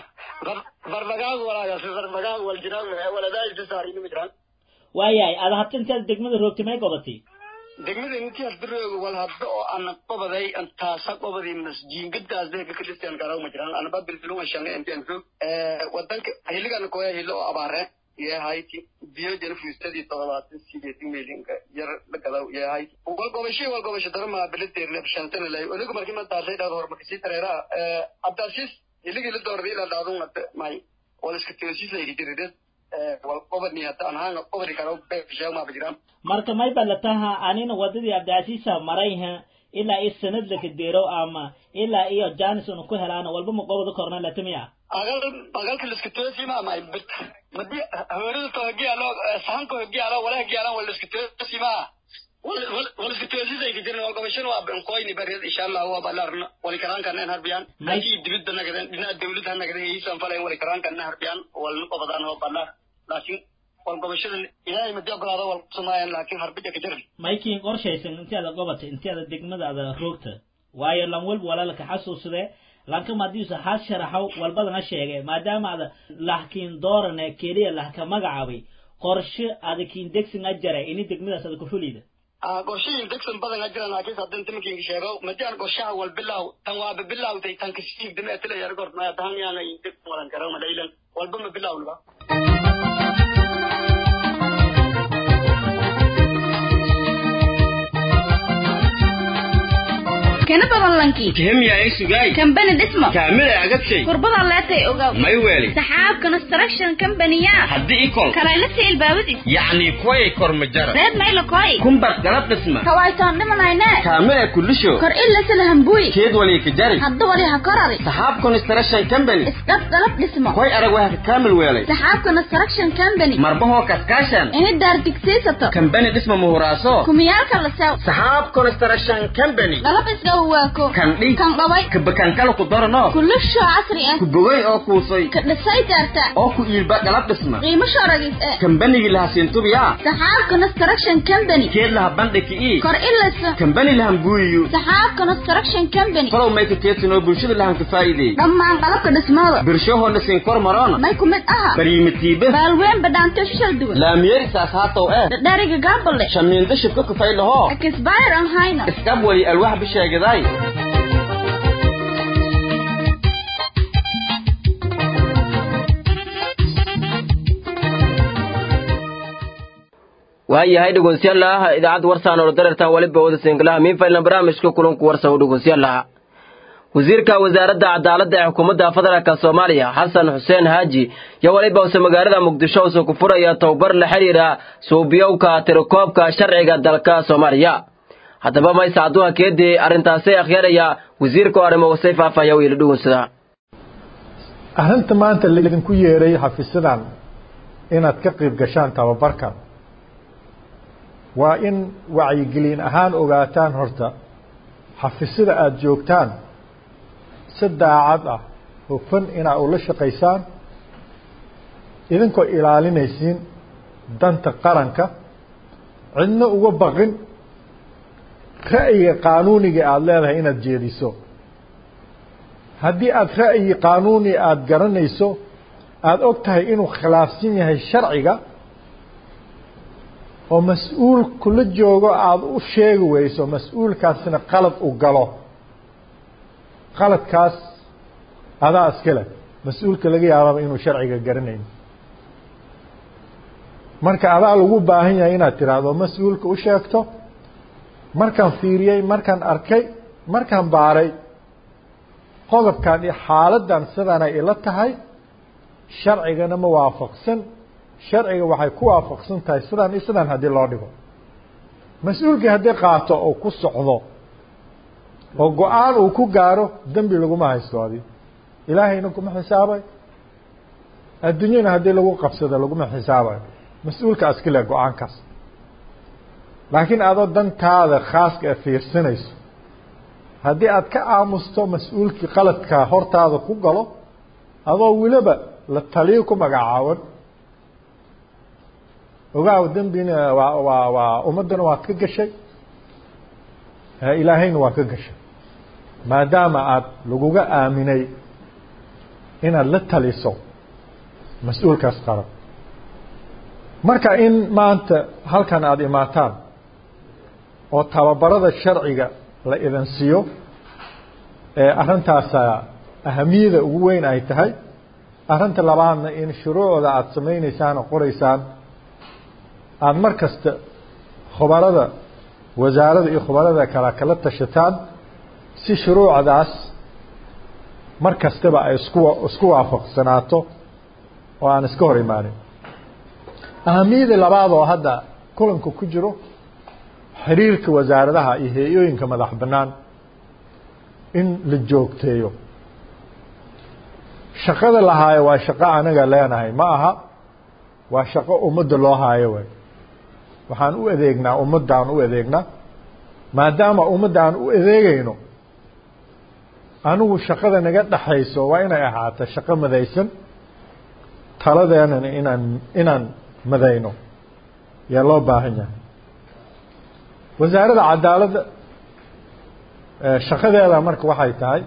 barbagaag walaagaas barbagaag wal jiraan waladaay sasaarina ma jiraan waayahay ada hadta intaad degmada roogtay may gobatay degmada intii hasdarooga wal hadda oo ana qobaday antaasa qobadii masjiingadaas deega ka dhisteen garaw ma jiraan anaba bilbilunga shange intian roog wadanka hiligana koya hilo oo abaare yahayti biyo jana fuustadii todobaatan sideetan milinka yar la gadaw yahayti walgobashay walgobasho darama biladeerne shantana lay onigu markii ma daasay dhaad horumarkasii tareeraa abdaasiis hiligii la doorday ilaa dhaadun hadda may wal iska toosiis layga jirides wal qobadni hadda aan haanga qobadi karaw beeshaamaaba jiraan marka may balataha anina wadadii abdicasiisa marayha ilaa iyo sanad laka deero ama ilaa iyo janis una ku helaana walba ma qobada korna latamiya agal agalka liska toosi ma ma bit madi hawrida to hagiyalo sahanko hagiyalo wala hagiyalo wala liska toosi ma wala liska toosi zay gidirin wal gobashan waa ben koyni barid insha Allah waa balarna wala karan kan en harbiyan laki dibida nagaden dina dawladda nagaden yisan falay wala karan kan harbiyan wal qobadan waa balar laakiin wal gobashada ilaahay madi ogolaado wal sumaayaan laakiin harbija ka jirin maykiin qorshaysan intii ada gobatay intii ada degmada ada roogta waayo lan walba walaalaka xasuusade lanka madiisa has sharaxaw walbadana sheegay maadaama ada lahkiin doorane keliya lahka magacaabay qorshe adakiin degsin ajara ini degmadaas ada ku fulida qorshayin degsan badan a jiran laakiin haddan timakiinka sheego madian qorshaha wal bilaw tan waaba bilawtay tan kasiigdame atila yar gort maya tahan yaana degsan walan karo madaylan walba ma bilawlba kena badan lanki kihimya ay sugay kambani dhismo kaamila agadshay kurbada leetay ogaw may weeli saxaab construction company-ya haddii ikol kalaylasi ilbaabadis yacni kuway kormajara reed mayla koy kumbar galab dhisma kawaytoon dhimanayne kaamila kulisho kor ilasala hambuy keed wali ka jari hadda wali ha korari saxaab construction company isdhab galab dhismo koy arag waa ka kaamil weelay saxaab construction company marbahoo kaskaashan ini daar digsiisato kambani dhisma muhuraaso kumiyaalka la sew saxaab construction company galab isga waako kan dhi kan dhaway kabakankala ku darano kulisho casri ah ku bogay oo kuusay ka dhisay daarta oo ku iilba galab dhisma qiimo sharagis eh kambanigii laha siintubiya saxaab construction company keed laha bandhiki ii kor ilasa kambani lahan buuyiyo saxaab construction company falow mayka keedsanoo bulshada lahan ka faa'iideey dhammaan qalabka dhismada birshahoona siin kor maroona may ku mid aha baryimitiiba baalween badhaanto shishal duwan laamiyerisaas haatow eh dhadhariga gaabale shamiinda shibka kufay lahoo akisbayr aan hayno iskab wali alwaax bisheegaday waayahay dhegeystayaal idaacadda warsaan oo darartan waliba wada singlaha miinfaylan barnaamijka kulanku warsan u dhegeystayaal wasiirka wasaaradda cadaaladda ee xukuumadda federaalk soomaaliya xasan xuseen haaji iyo waliba use magaalada muqdisho use ku furaya tababar la xiriira suubiyowka tirakoobka sharciga dalka soomaaliya haddaba maysa adduunka keedii arrintaasi akhyaaraya wasiirka oo arrimo wasay faahfaahya wiila dhugunsada arrinta maanta laidinku yeeray xafiisyadan inaad ka qayb gashaan tababarkan waa in wacyigelin ahaan ogaataan horta xafiisyada aada joogtaan si daacad ah hufan inaa ula shaqaysaan idinkoo ilaalinaysiin danta qaranka cidna uga baqin ra'yiga qaanuuniga aada leedahay inaad jeediso haddii aada ra'yi qaanuuni aada garanayso aada og tahay inuu khilaafsan yahay sharciga oo mas-uul kula joogo aada u sheegi weyso mas-uulkaasina qalad u galo qaladkaas adaa iskale mas-uulka laga yaababa inuu sharciga garanayn marka adaa lagu baahan yahay inaad tiraahdo mas-uulka u sheegto markaan fiiriyey markaan arkay markaan baaray qodobkan iyo xaaladdan sidaanay ila tahay sharcigana ma waafaqsan sharciga waxay ku waafaqsan tahay sidaan iyo sidaan haddii loo dhigo mas-uulkii haddii qaato oo ku socdo oo go-aan uu ku gaaro dembi laguma haysto adi ilaahayna kuma xisaabay adduunyana haddii lagu qabsado laguma xisaabayo mas-uulka askile go-aankaas laakiin adoo dantaada khaaska ee fiirsanayso haddii aad ka aamusto mas-uulkii qaladkaa hortaada ku galo adoo weliba la taliyo ku magacaawan ogaaw dembina waa waa waa ummaddana waad ka gashay ilaahayna waa ka gashay maadaama aada laguga aaminay inaad la taliso mas-uulkaas qaran marka in maanta halkan aada imaataan oo tababarada sharciga la idin siiyo ee arrintaasa ahamiyada ugu weyn ay tahay arrinta labaadna in shuruucda aada samaynaysaan oo qoraysaan aada mar kasta khubarada wasaaradda iyo khubarada kale kala tashataan si shuruucdaas mar kastaba ay isku isku waafaqsanaato oo aan iska hor imaanin ahamiyada labaad oo hadda kulanka ku jiro xiriirka wasaaradaha iyo hay-ooyinka madax bannaan in la joogteeyo shaqada la haayo waa shaqo anaga leenahay ma aha waa shaqo ummadda loo haayo way waxaan u adeegnaa ummaddaan u adeegnaa maadaama ummadda aan u adeegayno anigu shaqada naga dhaxayso waa inay ahaato shaqo madaysan taladeenana inaan inaan madayno yaa loo baahan yahay wasaaradda cadaaladda shaqadeeda marka waxay tahay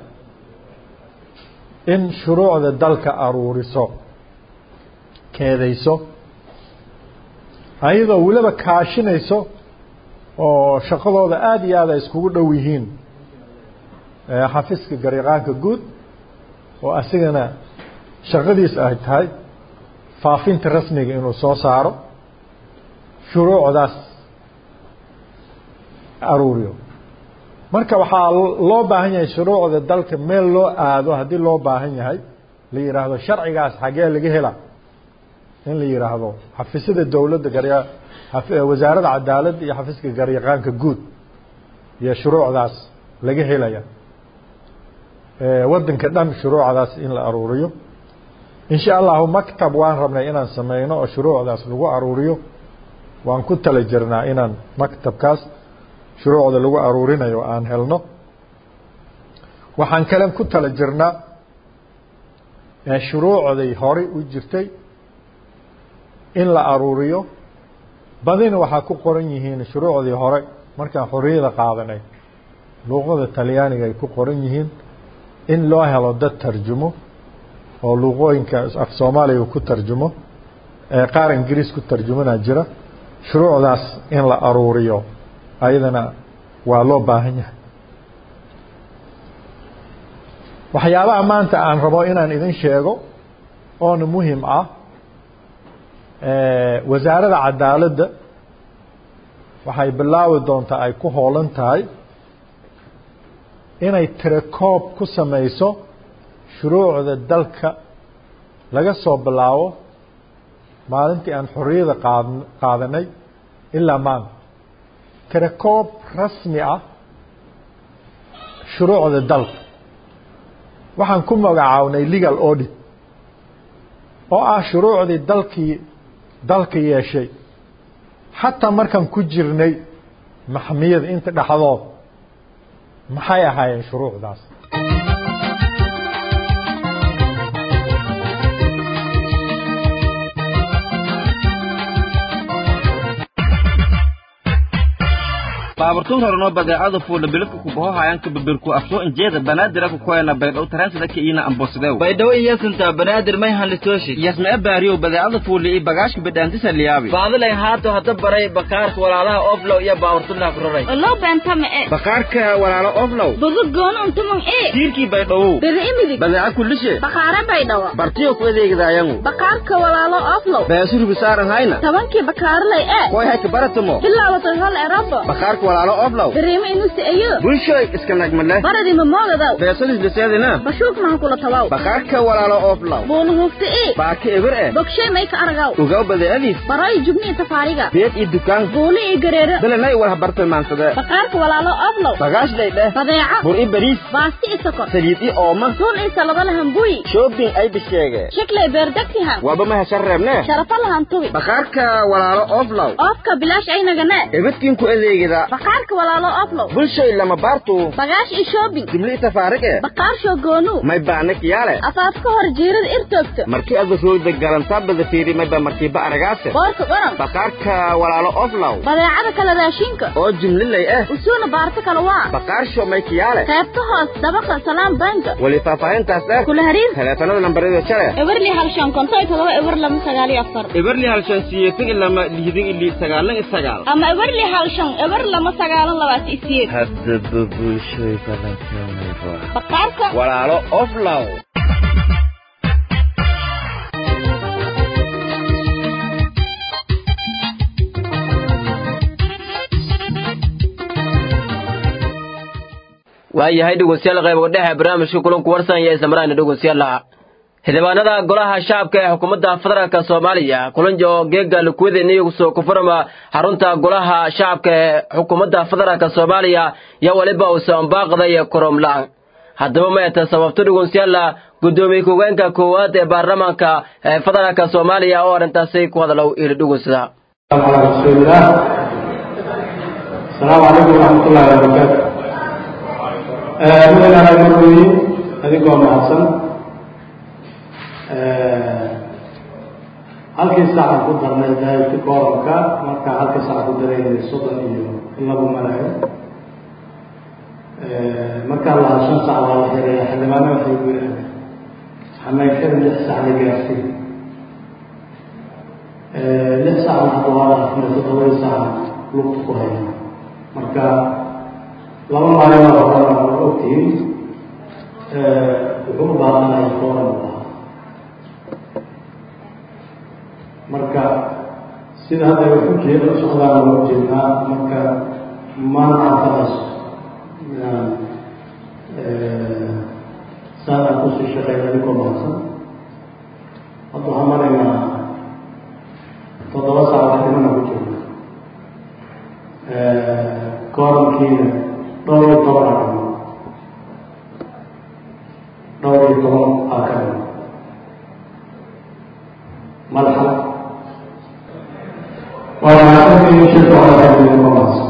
in shuruucda dalka aruuriso keedayso ayadoo weliba kaashinayso oo shaqadooda aada iyo aad ay iskugu dhow yihiin xafiiska gariiqaanka guud oo asigana shaqadiis ay tahay faafinta rasmiga inuu soo saaro shuruucdaas aruuriyo marka waxaa loo baahan yahay shuruucda dalka meel loo aado haddii loo baahan yahay la yidhaahdo sharcigaas xagee laga hela in la yidhaahdo xafiisyada dowladda garya wasaaradda cadaaladda iyo xafiiska garyaqaanka guud iyo shuruucdaas laga helaya waddanka dhan shuruucdaas in la aruuriyo in sha allahu maktab waan rabnay inaan sameyno oo shuruucdaas lagu aruuriyo waan ku tala jirnaa inaan maktabkaas shuruucda lagu aruurinayo aan helno waxaan kale ku tala jirnaa shuruucday horey u jirtay in la aruuriyo badina waxaa ku qoran yihiin shuruucdii hore markaan xorriyada qaadanay luuqada talyaaniga ay ku qoran yihiin in loo helo dad tarjumo oo luuqooyinka af soomaaliga ku tarjumo qaar ingiriis ku tarjumanaa jira shuruucdaas in la aruuriyo ayadana waa loo baahan yahay waxyaabaha maanta aan rabo inaan idin sheego oona muhim ah wasaaradda cadaaladda waxay bilaabi doontaa ay ku hoolan tahay inay tirakoob ku samayso shuruucda dalka laga soo bilaabo maalintii aan xorriyada qaad qaadanay ilaa maanta tirakoob rasmi ah shuruucda dalka waxaan ku magacaabnay legal audit oo ah shuruucdii dalkii dalka yeeshay xataa markaan ku jirnay maxmiyada inta dhexdood maxay ahaayeen shuruucdaas baaburtun horeno badeecada fuula biladka kubaho hayanka babirku afsoo injeeda banaadir ku koyana baydhow taransida ka iina ambosideu baydhawo iyasinta banaadir may hanlitooshi yasmee baariyow badeecada fuuli iyo bagaashka bidhaantisa liyaabi baadilayn haato hadda baray bakaarka walaalaha oflow iyo baaburtunaa ku raray Olo bentama e. bakaarka walaalo oflow Budu goonu untumon e. tiirkii baydhowow Biri imidig. badeeca kullishe Bakhaare baydhawa. bartiyo ku adeegdaayangu Bakaarka walaalo oflow. beesuribi saaran hayna Tabankii bakaarlay e. koy hayka baratamo Bilaabatay hal erabo. bakaarka walaalo oflow Biriima inusi ayo. bulshoy iska nagmale Baradi mamogadaw. beesadis liseedina Bashuuk maha kula tawaw. bakaarka walaalo oflow Boonu hufti e. baaka eber eh Bogshay may ka aragaw. ogaw badeecadiis Baray jubni tafaariga. beed iyo dukaan Booli i gareera. belenay war habartay maansade Bakaarka walaalo oflow. bagaash lay dheh Badeeca. bur i bariis Baasti i sokor. saliid i ooma Suun i salaba lahan buyi. shopping ay bisheege Shakle beerdagtihan. waaba ma heshan reebne Sharafa lahan tubi. bakaarka walaalo oflow Oofka bilaash ay nagane. ebadkiin ku adeegida Bakaarka walaalo oflow. bulshoy lama baartu Bagaash i shopping. jimli tafaarige Baqaarsho goonu. may baana kiyaale Afaafka hor jiirada irtoogta. markii ada roogda garantaa bada fiiri mayba markiiba aragaase Boorka qoran. bakaarka walaalo oflow Badeecada kala raashinka. oo jimlilay ah Usuuna baarta kala waa. baqaarsho may kiyaale Qaybta hoos dabaqa salaam banka. weli faahfaahintaas dheer Kula hariir. teleefanada lambarada jale Eberli hal shan konton iyo todoba eber lama sagaal iyo afar. eberli halshan siyeetan ilama lihidin ili sagaalan iyo sagaal Ama eberli hal shan eber lama sagaalan labaatan iyo siyeed. haddaba bulshoy balankeeda Baqaarka. walaalo oflow waayahay dhegeystayaal qayb dhexe barnaamijka kulanku warsan iyo islamaraana dhegeystayaal xildhibaanada golaha shacabka ee xukuumadda federaalka soomaaliya kulanjo geega lukuweden iyagu soo kufurama xarunta golaha shacabka ee xukuumadda federaalka soomaaliya iyo weliba uusan baaqday koromlaan haddaba ma eta sababto dhegeystayaal gudoomiye ku-hogeenka koowaad ee baarlamaanka ee federaalka soomaaliya oo arrintaasi ku hadalow iri dhegeysada على رسول الله السلام عليكم ورحمة الله وبركاته مدن أنا مروي أديكم محسن halkii saaca ku darnay daayibka kooranka marka halkii saaca ku dareynay soddon iyo in lagu malayo markaa lahaa shan sac waa la xiraya xildhibaano waxay ku yidhahdeen xamaykada lix sac la gaarsiin lix saacna hadda waa la afnay toddobadii saaca lugta ku haya marka laba maalin oo horena waa ogtihiin wuxuu u baahanaya kooran u lahaa marka sida hadda ay ku jeeda socdaan loo jeednaa marka maanta fadaas inaan saadaan kusii shaqeyna ninkoo mahadsan hadda waxaan maraynaa toddoba saac waxdimana ku jiro koorankiina dhowr iyo toban akano dhowr iyo toban akano madaxa waa mahadsantihiin shirka waxaa ninkoo mahadsan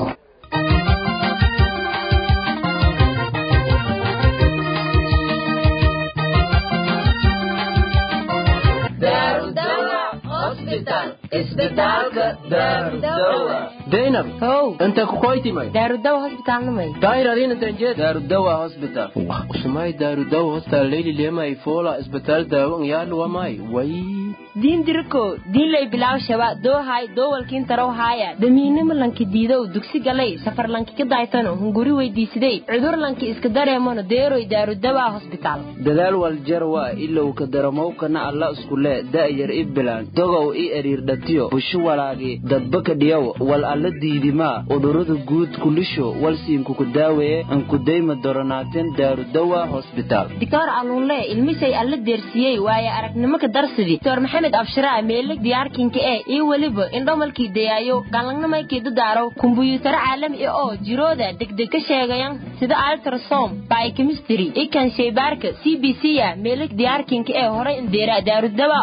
daynab how inta kukoytimay daarudawa hosbitaalnamay dairadinatanje darudawa hospital usumay darudawa hospital leyli lemay fola isbitaal daawan yaaluwamay way diin diriko diinlay bilaaw shaba doohay doowalkiin tarow haaya damiinimo lanki diidow dugsi galay safar lanki ka daaytano hunguri weydiisiday cudur lanki iska dareemano deeroy daarudawa hosbitaal dadaal waljarwa ilow ka daramowkana alla iskule da'yar i bilaan dogow i eriirdhatiyo bushu walaagi dadbaka dhiyow wal alla diidimaa udhurada guud kulisho walsiinkuku daaweeye ankudayma doronaaten daarudawa hosbitaal dictor aluunle ilmisay alla deersiyey waaye aragnimo ka darsidi dr maxamed abshiraa meelig diyaarkinka ee iyo weliba indhomalkii dayaayo galangnamaykii dadaaro kumbuyuutaro caalami ah oo jirooda degdeg ka sheegayan sida altrasom biochemistry ikan shaybaarka c b c a meelig diyaarkinka ee horay indeera daarudawa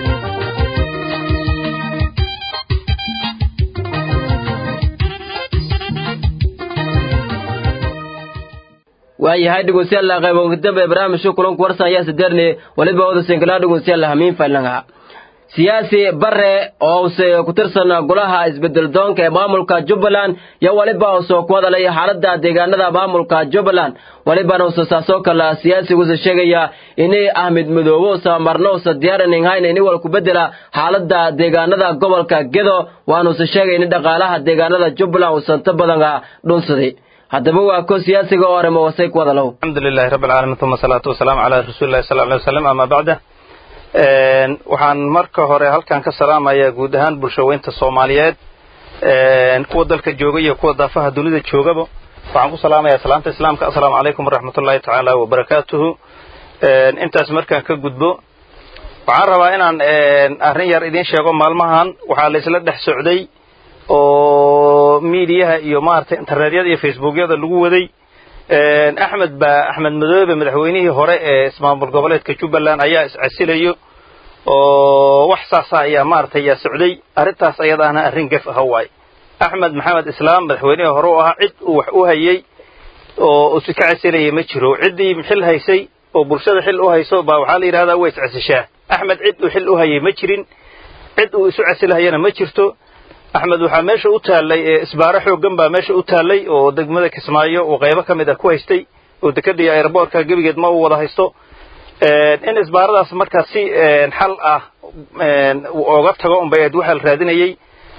waayahay dhegeystayaal qaybo dambe barnaamijka kulanku warsan ayaa sadeerne waliba wada sinkala dhegeystayaal hamiin faylangaha siyaasi bare oo use ku tirsan golaha isbedel doonka ee maamulka jubbaland iyo waliba use ku hadalay xaalada deegaanada maamulka jubbaland walibana use saasoo kale siyaasiguuse sheegaya inay ahmed madoobe use marno use diyaaranin hayn ini wal ku bedela xaalada deegaanada gobolka gedo waana use sheegay in dhaqaalaha deegaanada jubbaland use inta badan dhunsaday haddaba waa ko siyaasiga oo arimo wasay ku wada low alxamdu lilahi rabbi alcaalamiin uma asalaatu wasalaamu calaa rasuuli llahi sala alay wasalam ama bacda waxaan marka hore halkan ka salaamayaa guud ahaan bulshaweynta soomaaliyeed kuwa dalka jooga iyo kuwa daafaha dunida joogaba waxaan ku salaamayaa salaanta islaamka assalaamu calaykum waraxmatullahi tacaala wabarakaatuhu intaas markaan ka gudbo waxaan rabaa inaan arrin yar idiin sheego maalmahan waxaa laysla dhex socday oo miidiyaha iyo maaragtay internetyada iyo facebookyada lagu waday axmed ba axmed madoobe madaxweynihii hore ee ismaamul goboleedka jubbaland ayaa iscasilayo oo wax saasa ayaa maaragtay yaa socday arrintaas ayadaana arrin gef aha waay axmed maxamed islaam madaxweynihii hore u ahaa cid uu wax u hayey oo usi ka casilayay ma jiro ciddii xil haysay oo bulshada xil u hayso baa waxaa la yidhahdaa way iscasishaa axmed cid uu xil u hayay ma jirin cid uu isu casilahayana ma jirto axmed waxaa meesha u taallay isbaaro xooggan baa meesha u taallay oo degmada kismaayo uu qaybo ka mid a ku haystay oo dekadii airboortka gebigeed ma uu wada haysto in isbaaradaas markaa si xal ah oga tago unbay ayd waxaa la raadinayey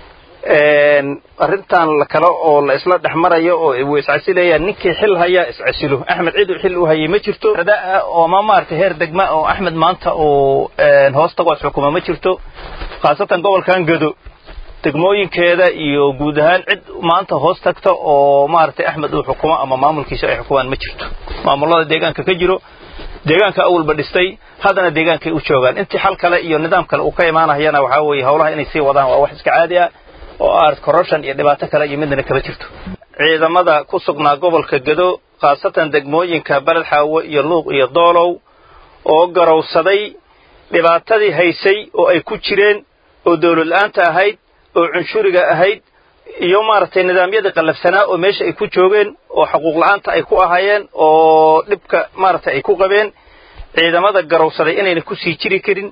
arrintan kale oo la isla dhex marayo oo wuu iscasilayaa ninkii xil hayaa iscasilo axmed cid uu xil u hayay ma jirto oo ma maaragtay heer degma oo axmed maanta uu hoos tago xukuma ma jirto khaasatan gobolkan gado degmooyinkeeda iyo guud ahaan cid maanta hoos tagta oo maaragtay axmed uu xukumo ama maamulkiisa ay xukumaan ma jirto maamulada deegaanka ka jiro deegaanka awalba dhistay haddana deegaankay u joogaan intii xal kale iyo nidaam kale uu ka imaanayana waxaa weeye howlaha inay sii wadaan waa wax iska caadi ah oo art corruption iyo dhibaato kale iyo midna kama jirto ciidamada ku sugnaa gobolka gado khaasatan degmooyinka beled xaawo iyo luuq iyo doolow oo garowsaday dhibaatadii haysay oo ay ku jireen oo dawlad la-aanta ahayd oo cunshuriga ahayd iyo maaragtay nidaamyadii qallafsanaa oo meesha ay ku joogeen oo xuquuq la-aanta ay ku ahaayeen oo dhibka maaragtay ay ku qabeen ciidamada garowsaday inayna ku sii jiri karin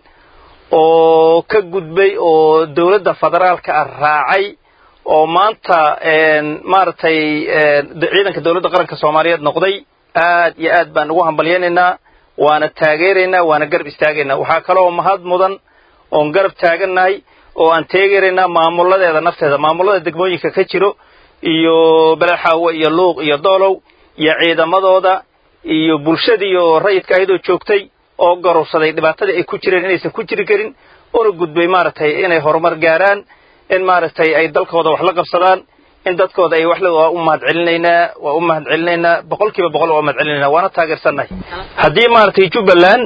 oo ka gudbay oo dawladda federaalka ah raacay oo maanta maaragtay ciidanka dawladda qaranka soomaaliyeed noqday aad iyo aad baan ugu hambalyaynaynaa waana taageeraynaa waana garab istaagaynaa waxaa kaloo mahad mudan oon garab taagannahay oo aan teegeraynaa maamuladeeda nafteeda maamulada degmooyinka ka jiro iyo beleexaawo iyo luuq iyo doolow iyo ciidamadooda iyo bulshadii oo rayidka ahydoo joogtay oo garowsaday dhibaatadii ay ku jireen inaysan ku jiri karin una gudbay maaragtay inay horumar gaaraan in maaragtay ay dalkooda wax la qabsadaan in dadkooda ay wax le waa u mahad celinaynaa waa u mahad celinaynaa boqol kiiba boqol waa u mahad celinaynaa waana taageersannahay haddii maaragtay jubbaland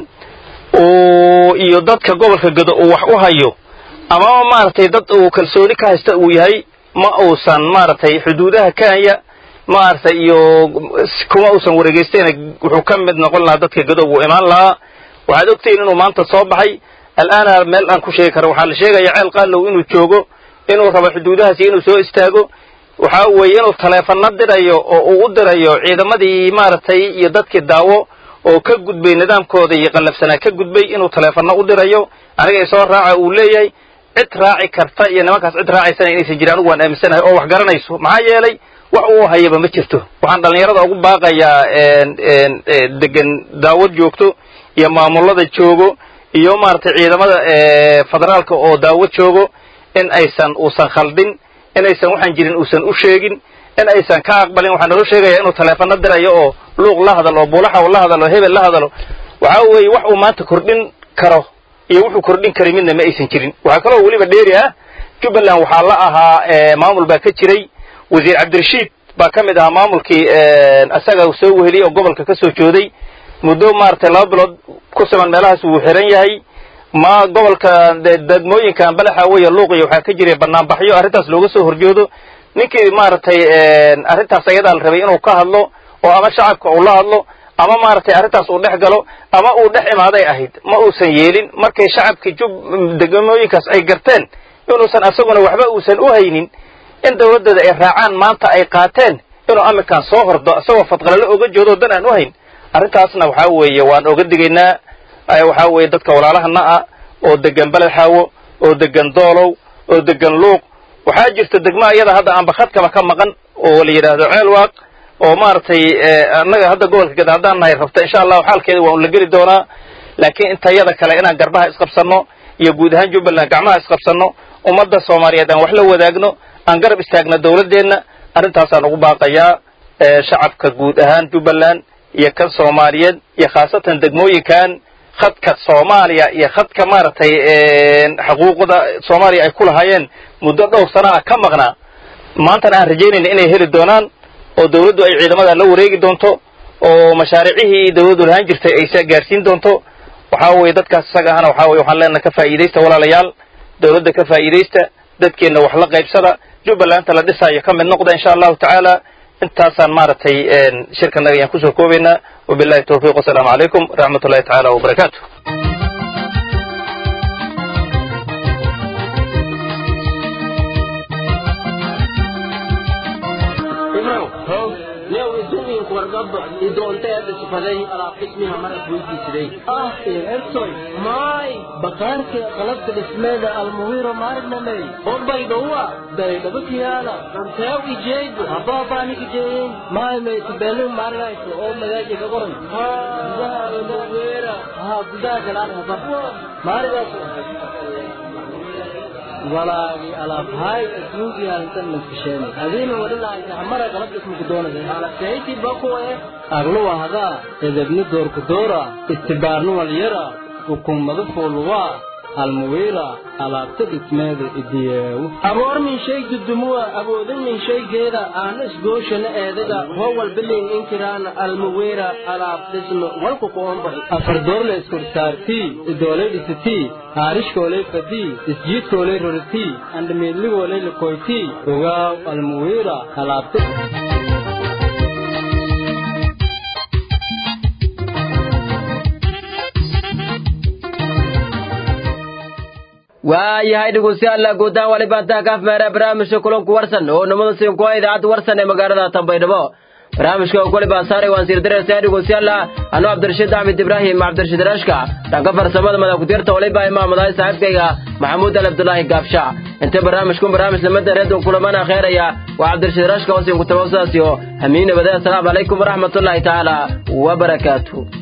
uu iyo dadka gobolka gado uu wax u hayo amaba maaragtay dad uu kalsooni ka haysta uu yahay ma uusan maaragtay xuduudaha kenya maaragtay iyo kuma uusan wareegeystayna wuxuu ka mid noqon lahaa dadka gado wuu imaan lahaa waxaad ogtihiin inuu maanta soo baxay al'aana meel aan ku sheegi karo waxaa la sheegaya ceel qaalow inuu joogo inuu rabo xuduudahaasi inuu soo istaago waxa weeye inuu taleefano dirayo oo uu u dirayo ciidamadii maaragtay iyo dadkii daawo oo ka gudbay nidaamkooda iyo qallafsanaa ka gudbay inuu taleefano u dirayo aniga isoo raaca uu leeyahay cid raaci karta iyo nimankaas cid raacaysana inaysan jirin anigu waan aaminsanahay oo wax garanayso maxaa yeelay wax uu hayaba ma jirto waxaan dhallinyarada ugu baaqayaa degan daawad joogto iyo maamulada joogo iyo maaragtay ciidamada federaalka oo daawad joogo in aysan uusan khaldin inaysan waxaan jirin uusan u sheegin in aysan ka aqbalin waxaa naloo sheegaya inuu taleefano dirayo oo luuq la hadalo oo buulaxaw la hadalo hebel la hadalo waxa weeye wax uu maanta kordhin karo iyo wuxuu kordhin karay midna ma aysan jirin waxaa kaloo weliba dheeri ah jubbaland waxaa la ahaa maamul baa ka jiray wasiir cabdirashiid baa ka mid ahaa maamulkii isaga soo weheliyey oo gobolka ka soo jooday muddo maaragtay laba bilood ku siman meelahaas wuu xiran yahay ma gobolka degmooyinkan balaxa weeye luuqiya waxaa ka jiray banaanbaxyo arrintaas looga soo horjoodo ninkii maaragtay arrintaas ayadaa la rabay inuu ka hadlo oo ama shacabka uu la hadlo ama maaragtay arrintaas uu dhex galo ama uu dhex imaaday ahayd ma uusan yeelin markay shacabka jub degmooyinkaas ay garteen inuusan asaguna waxba uusan u haynin in dawladdooda ay raacaan maanta ay qaateen inuu aminkaan soo hordo isagoo fadqalalo oga joodo dan aan u hayn arrintaasna waxaa weeye waan oga digaynaa waxaa weeye dadka walaalahana ah oo degan beledxaawo oo degan doolow oo degan luuq waxaa jirta degma iyada hadda aanba khadkaba ka maqan oo la yidhaahdo ceelwaaq oo maaragtay annaga hadda gobolka gada haddaan nahay rabta insha allahu xaalkeeda waa un la geli doonaa laakiin intayada kale inaan garbaha isqabsanno iyo guud ahaan jubbaland gacmaha isqabsanno ummadda soomaaliyeed aan wax la wadaagno aan garab istaagno dawladdeenna arrintaasaan ugu baaqayaa shacabka guud ahaan jubbaland iyo kan soomaaliyeed iyo khaasatan degmooyinkan khadka soomaaliya iyo khadka maaragtay xuquuqda soomaaliya ay ku lahaayeen muddo dhowr sana ah ka maqnaa maantana aan rajaynayna inay heli doonaan oo dawladdu ay ciidamada la wareegi doonto oo mashaariicihii dawladdu lahaan jirtay ay gaarsiin doonto waxaa weeye dadkaas isaga ahana waxaa weye waxaan leenahay ka faa'iidaysta walaalayaal dawladda ka faa'iidaysta dadkeenna wax la qaybsada jubbalanta la dhisaayo ka mid noqda insha allahu tacaala intaasaan maaragtay shirkanaga ayaan kusoo koobaynaa wabillahi tawfiiq wasalaamu calaykum waraxmat ullahi tacaala wabarakaatu maay bakaarka qalabka dhismeeda almuwiro maarnamey bombay dhowa daydhabakiyaala anteew ijeego habaabanik ijeeyin maay maytubelu maarnayso oo magaaji ka qoran gudaha almuwira ha gudaha galaan haba maarigaas walaagi alaabhaay adduunkii halintan maskasheen adiina wadhilahaysa hamara qalab ismuku doonaysa alaseyti bakuwe agluwa hadaa edebni doorku doora istibaarnu walyara ukummadu fuuluwaa almuwiira alaabta dhismeeda idiyeewu aboor min shay dudumuwa awoodin min shaygeeda aana isgooshana eedaga hoo walbiling inkiraana almuwiira alaab dhisme walku kuombahi afar doorle iskorsaartii idoolay dhisitii haarishkoolay fadii isjiidkoolay roritii andhamiidligoolay lakoytii ogaaw almuwiira alaabta waayahay dhegeystayaal guudahaan walibaan taa kaaf meera barnaamijka kulanku warsan oo nimada siin kuwa idaacadda warsan ee magaalada tambaydhabo barnaamijka kulibaa saaray waan siirdiraysaa dhegeystayaal anuu cabdirashiid axmed ibraahim cabdirashiid rashka dhanka farsamada madakutirta waliba imaamadahay saaxiibkayga maxamuud al abdulaahi gaabsha inta barnaamijkun barnaamij lamada reedon kulamana kheeraya waa cabdirashiid rashka oo siin ku tabawsaasiyo hamiin nabadee asalaamu calaykum waraxmatullaahi tacaala wabarakaatu